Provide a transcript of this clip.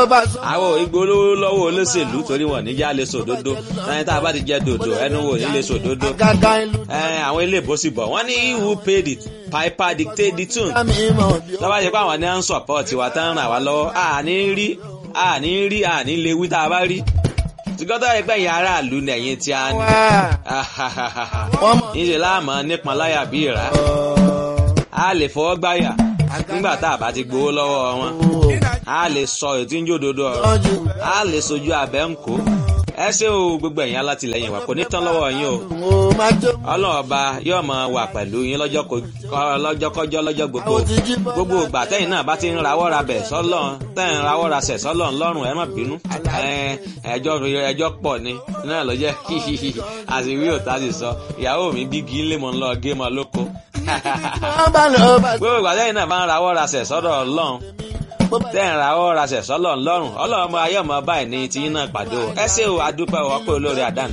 bá sọ. àwọn ìgbólówó lọ́wọ́ olóṣèlú torí wọn níjà lè sòdodo ẹni tá a bá ti jẹ dòdò ẹnu wò ní lè sòdodo àgàgà ìlú ẹ àwọn ilé ìbò sì bọ̀ wọ́n ní who paid the piper dictate the tune mi mọ̀ bí ó. lọ́wọ́ ṣe pé àwọn ní à ń sọ̀pọ̀tì wa tán ràn wá lọ́wọ́ àní rí àní rí àní lè wí tá a bá rí tìgọ́tọ̀ ẹgbẹ́ yẹn aráàlú ni ẹ̀yìn tí a ní wọ́n mọ̀. níṣẹ́ láàmú nípọn láyà bí ìrà a lè fọwọ́ gbáyà nígbà tá a bá ti gbowó lọ́wọ́ wọn a lè sọ ètí ń jòdodo ọ̀rọ̀ tọ́jú a lè sojú abẹ́ ń kó ẹ ṣé o gbogbo ẹ̀yin alátìlẹyìn wa kò ní tán lọ́wọ́ yín o mo máa jó. ọlọ́run ọba yóò máa wà pẹ̀lú yín lọ́jọ́ ko- lọ́jọ́kọ́jọ́ lọ́jọ́ gbogbo Àwọn ti jí bọ́. gbogbo ìgbà tẹ́yìn náà bá ti ń rawọ́ ra bẹ̀ sọ́lọ́run tẹ́yìn ń rawọ́ ra sẹ̀ sọ́lọ́run lọ́rùn ẹ má bínú Ẹ, ẹjọ́ ẹjọ́ pọ̀ ni náà ló jẹ́ àṣìwí òtá sì sọ ìyàwó mi bí kí n lè mọ̀ ń lọ gé mọ́ lóko wọ́n bá lọ bá sọ. gbogbo ìgbà tẹ́yìn náà bá ń rawọ́ ra sẹ̀ sọ́dọ̀ ọlọ́run tẹ́yìn rawọ́ ra sẹ̀ sọ́lọ́run lọ́rùn ọlọ́run ọmọ ayé ọmọ báyìí ní tiyín náà pàdé o ẹ ṣé o adúpẹ́ o ọpẹ́ olórí àdáni